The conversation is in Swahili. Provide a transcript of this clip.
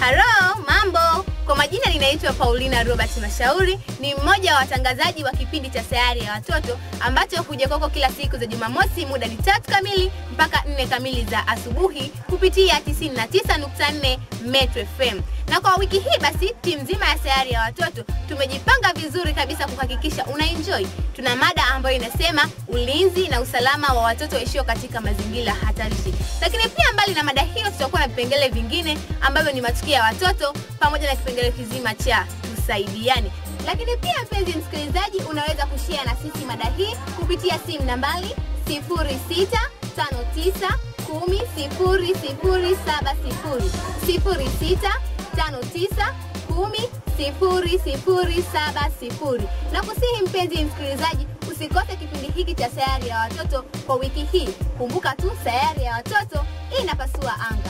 Halo, mambo. Kwa majina ninaitwa Paulina Robert Mashauri, ni mmoja wa watangazaji wa kipindi cha Sayari ya Watoto ambacho huja kwako kila siku za Jumamosi, muda ni tatu kamili mpaka nne kamili za asubuhi kupitia 99.4 Metro FM. Na kwa wiki hii basi, timu nzima ya Sayari ya Watoto tumejipanga vizuri kabisa kuhakikisha una enjoy. Tuna mada ambayo inasema ulinzi na usalama wa watoto waishio katika mazingira hatarishi. Lakini pia mbali na mada hiyo, tutakuwa na vipengele vingine ambavyo ni matukio ya watoto pamoja na kipengele kizima cha tusaidiane. Lakini pia mpenzi msikilizaji, unaweza kushare na sisi mada hii kupitia simu nambari 0659 10 0070 0659 10 0070 na kusihi mpenzi msikilizaji usikose kipindi hiki cha sayari ya watoto kwa wiki hii kumbuka tu sayari ya watoto inapasua anga